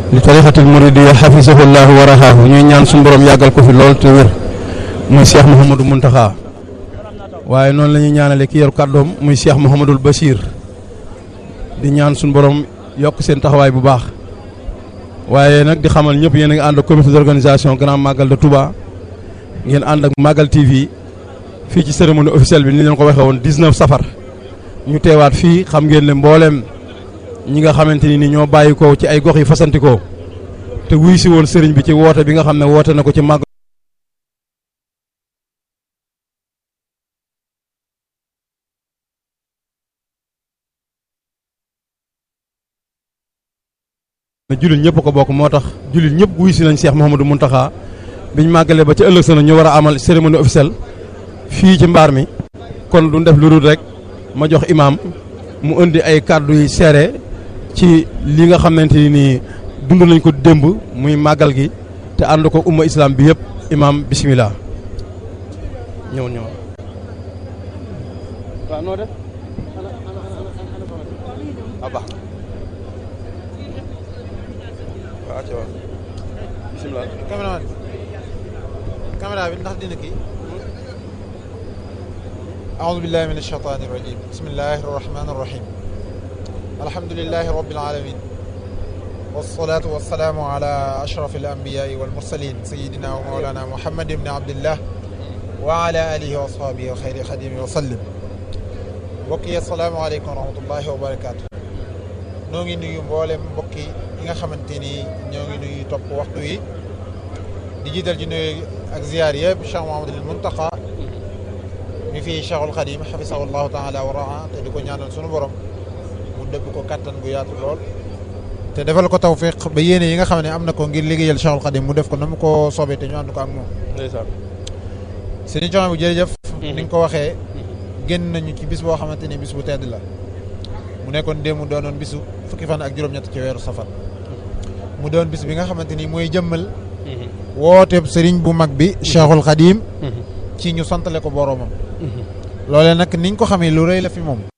li tarixatil muridiya xafisahullahu wa rahaahu ñuy ñaan suñu borom yàggal ko fi lool te wér muy Cheikh Mouhamadou Mountakha waaye noonu la ñuy ñaanale ki yor kàddoom muy Cheikh Mouhamadul Bachir di ñaan suñu borom yokk seen taxawaay bu baax waaye nag di xamal ñëpp yéen a ngi ànd ak comité d'organisation grand magal de Touba ngeen ànd ak Magal TV fii ci cérémonie officielle bi ni leen ko waxee woon 19 safar ñu teewaat fii xam ngeen ne mbooleem ñi nga xamante ni ñoo bàyyi ko ci ay gox yi fasantikoo te wuy si woon sëriñ bi ci woote bi nga xam ne woote na ko ci màgg ne jullit ñëpp ko bokk moo tax jullit ñëpp wuy si nañ Cheikh Mouhamadou Mountakha biñ màggalee ba ci ëllëg sa ñu war a amal cérémonie officielle fii ci mbaar mi kon du def lu dul rek ma jox imaam mu indi ay kàddu yi seere ci li nga xamante ni dund nañ ko démb muy màggal gi te ànd ko umma islam bi yëpp imaam bisimilah. ñëw ñëw. waaw noo def. ah baax waaw ca waaw bisimilah. caméra caméra bi ndax dina kii. أعوذ بالله من الشيطان الرجيم بسم الله الرحمن الرحيم الحمد لله رب العالمين والصلاة والسلام على أشرف الأنبياء والمرسلين سيدنا ومولانا محمد بن عبد الله وعلى آله وأصحابه وخير خديم وسلم mbokki asalaamaaleykum wa rahmatullahi wa barakaatu noo ngi nuyu mboolem mbokki yi nga xamante ni ñoo ngi nuyu topp waxtu wi di jiital ci nuyu ak ziyaar yëpp Cheikh Mouhamadul Muntaqa mi fii Cheikhul Khadim xafisahullahu taala wa raa te di ko ñaanal sunu borom mu dëbb ko kattan gu yaatu lool te defal ko tawfiq ba yéene yi nga xam ne am na ko ngir liggéeyal Cheikhul Khadim mu def ko na mu ko soobee te ñu ànd ko ak moom ndeysaan. sëñ Coome bu jërëjëf ni nga ko waxee génn nañu ci bis boo xamante ni bis bu tedd la mu nekkoon démb doonoon bisu fukki fan ak juróom-ñett ci weeru safar mu doon bis bi nga xamante ni mooy jëmmal woote sëriñ bu mag bi Cheikhul Khadim ci ñu santale ko boroomam loolee nag niñ ko xamee lu rëy la fi moom